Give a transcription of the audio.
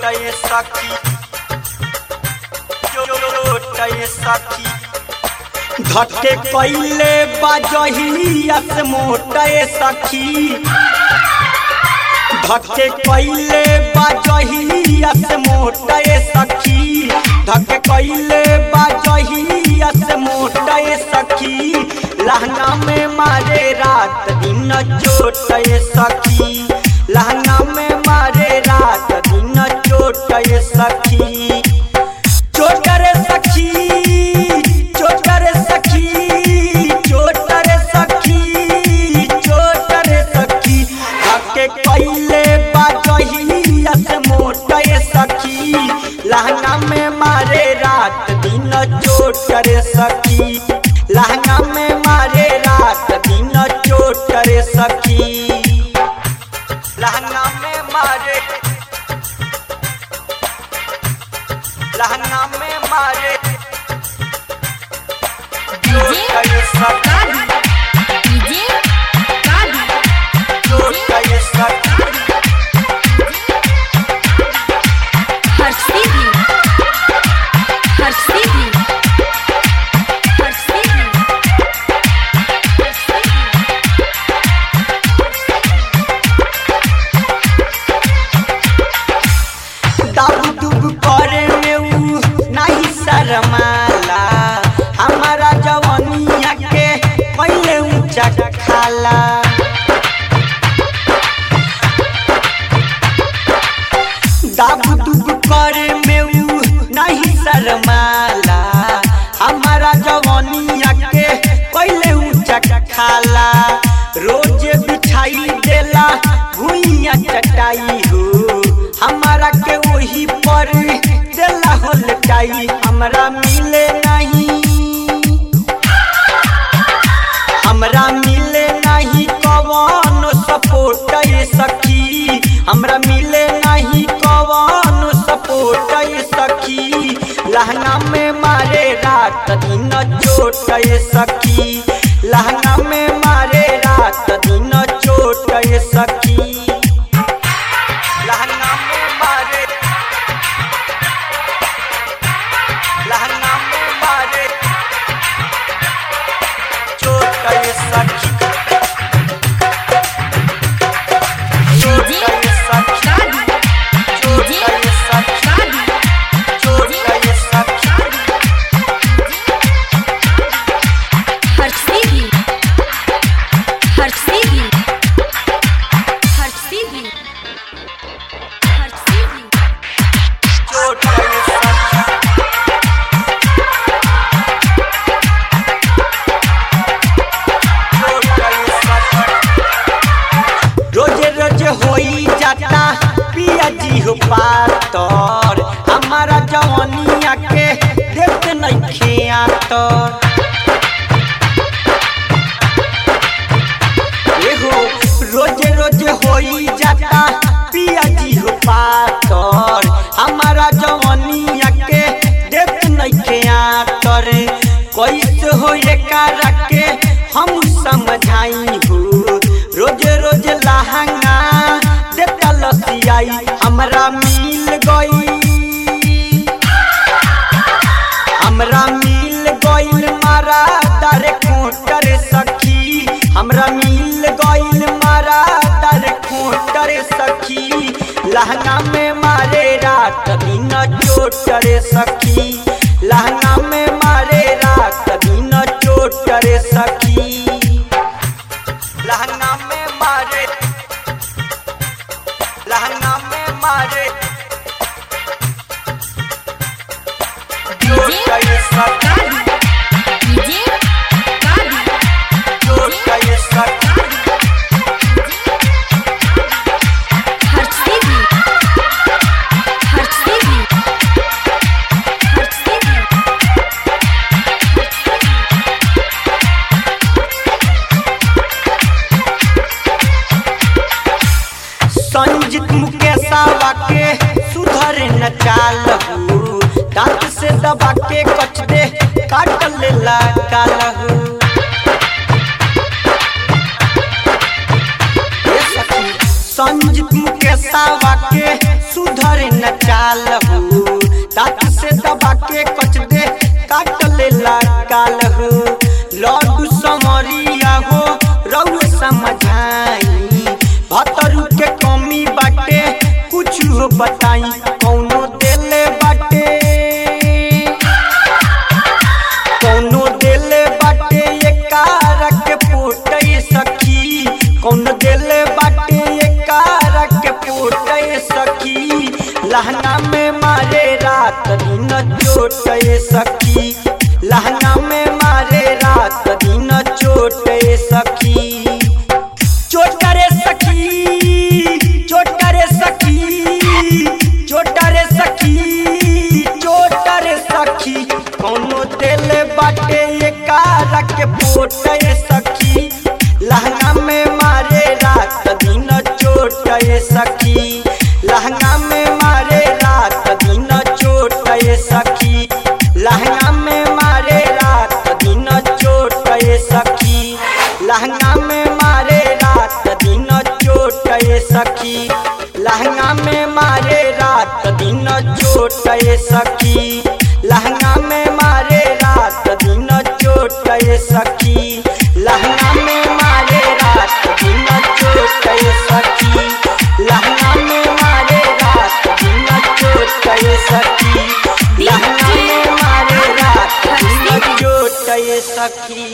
चोटय सखी चोटय सखी धके कैले बाजहिया से मोटय सखी धके कैले बाजहिया से मोटय सखी धके कैले बाजहिया से मोटय सखी लहंगा में मारे रात दिन चोटय सखी लहंगा में मारे रात दिन चोटय सखी चोटर सखी चोटर सखी चोटर सखी चोटर सखी धके कैले बाजहिया से मोटय सखी लहंगा में मारे रात दिन चोटर सखी लहंगा में मारे रात दिन चोटर सखी लहंगा में मारे लहंगा में मारे चोटर सखी डीजे कादी चोटर सखी हर्षिदी हर्षिदी हर्षिदी दाब दुब करे में ऊ नहीं शरमाला हमारा जवानिया के पहले ऊंचा खाला दाब दुब करे में ऊ नहीं शरमाला हमारा जवानिया के पहले ऊंचा खाला रोज बिछाई देला भुइया चटाई हो हमारा के वही पर देला हो लटाई हमरा मिले नहीं हमरा मिले नहीं कवन सपोर्ट सखी हमरा मिले नहीं कवन सपोर्ट सखी लहंगा में मारे रात दिन चोट सखी लहंगा में मारे रात दिन चोट सखी लहंगा में मारे लहंगा में मारे चोट सखी चोट सखी कादी चोट सखी कादी चोट सखी हर्षिदी हर्षिदी हर्षिदी हर्षिदी चोट सखी रोजे रोजे होई जाता पिया जी हो पातर हमारा जवानिया के देख नहीं खेतर एहो रोजे रोजे होई जाता पिया जी हो पातर हमारा जवानिया के देख नहीं खेतर कैसे हो एकारा के हम समझाई हो रोजे रोजे लहंगा देता लसियाई हमरा मिल गई हमरा मिल गइल मारा दर खोटर सखी हमरा मिल गइल मारा दर खोटर सखी लहंगा में मारे रात दिन चोटर सखी लहंगा में मारे रात दिन चोटर सखी लहंगा में मारे लहंगा में मारे चोटर सखी कादी डीजे कादी चोटर सखी हर्षिदी हर्षिदी हर्षिदी संजीत मुकेशावा के सुधर न चाल हूँ दांत से दबा के कच दे काट लेला काल हूँ संजीत मुकेशावा के सुधर न चाल हो दांत से दबा के कच दे काट ले गाल हो लड्डू समरिया हो रउए समझाई भतरू के कमी बाटे कुछ हो बताई कौनो देले बाटे कौनो देले बाटे ये कार के पोटे सखी कौनो देले बाटे ये कार के पोटे सखी लहंगा में मारे रात दिन चोटे सखी लहंगा में मारे रात दिन चोटे सखी चोट करे सखी चोट करे सखी चोट करे सखी चोट करे सखी कौनो दिल बाटे ये कारा के पोटे सखी लहंगा में मारे रात दिन चोट सखी लहंगा में मारे रात दिन चोट सखी लहंगा में मारे रात दिन चोट सखी लहंगा में मारे रात दिन चोट सखी लहंगा में मारे रात दिन चोट सखी लहंगा में मारे रात दिन चोट सखी लहंगा में मारे रात दिन चोट सखी लहंगा में मारे रात दिन चोट सखी लहंगा में मारे रात दिन चोट सखी